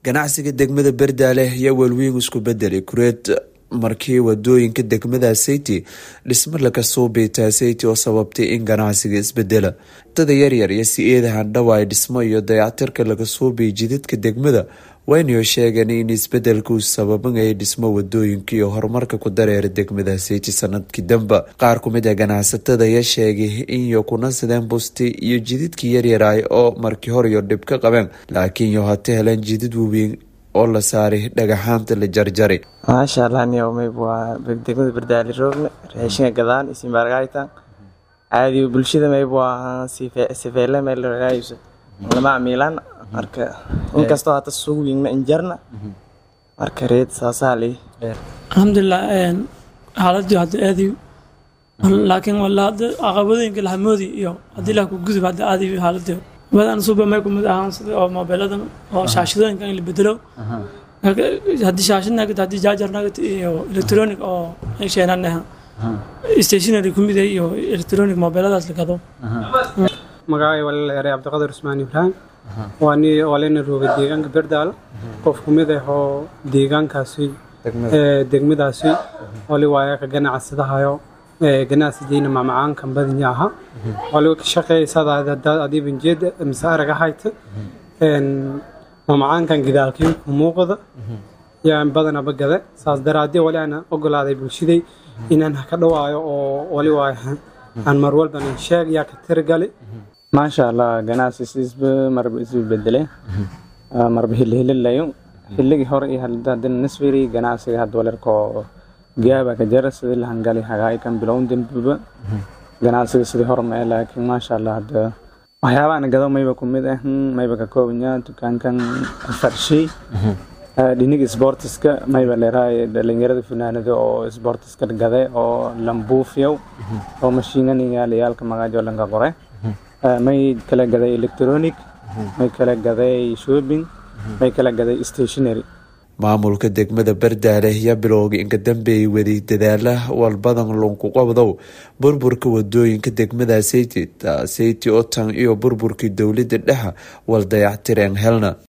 ganacsiga degmada berdaale ayaa welweyn isku bedelay kureed markii wadooyinka degmada sayti dhismo laga suubitaa sayti oo sababtay in ganacsiga isbedela dada yaryar iyo si-eeda handhawaay dhismo iyo dayactirka laga suubiyay jidadka degmada waynay sheegeen in isbedelka uu sababanayay dhismo wadooyinka iyo horumarka ku dareera degmada sayti sanadkii damba qaar kumid a ganacsatada ayaa sheegay inyo kuna sideen busti iyo jidadkii yaryaraay oo markii horiyo dhib ka qabeen laakiin yo hata heleen jidad waweyn oo la saaray dhagaxaanta la jarjaray maasha allah niyow mayb waa degmada bardaali roogna raashinka gadaan isimbaargaytan caadi bulshada mayb waa sifeyle meel ragaayusa lama amiilan marka inkastoo hata sugu wingna injarna marka reed saasaa lii alxamdulilah xaaladii hadda aadi laakiin wala hadda caqabadooyinka lahamoodi iyo haddii lah ku gudub hadda aadi xaaladii badan suba may kumid ahaan sida oo moobeeladan oo shaashadooyinka in la bedelo haddii shaashad nagad haddii jaajar nagad iyo electronic oo ay sheenanaha stationary kumid iyo electronic moobeeladaas la gado magacay walaal eray cabdiqadir usmaan ibraahim waa ni walena rooga deegaanka berdaal qof kumid ah oo deegaankaasi degmadaasi wali waaya ka ganacsadahayo ganacsidiina macmacaankan badanya aha wali ka shaqeeysadaa adiibanjeeda mise araga hayta macmacaankan gidaalkii muuqda yaan badanaba gada saas daraadee wali aan ogolaaday bulshaday inaan ka dhawaayo oo wali waaya aan mar walban sheeg yaa ka tirgali maasha allah ganacsi siisba marba isu bedele marba hilihililayo xilligii hore iyo hadana nisfiri ganacsiga had walerkoo gaaba ka jara sidii lahangali hagaay kan bilown dembaba ganacsiga sidii hore mae laakiin maasha allah hadda waxyaabahan gado mayba kumid ah mayba ka koobanya dukaankan farshay dhiniga sportiska mayba leerahay dhalinyarada funaanada oo sportiska gade oo lambuufyow oo mashiinaniyaalayaalka magaajo lanka qore may kala gaday electronic may kala gaday shopping may kala gaday stationary maamulka degmada berdaale ayaa bilowgay inka dambeeyay waday dadaala walbadan lunku qabdow burburka wadooyinka degmada sayti sayti otan iyo burburkii dowlada dhexa wal dayactireen helna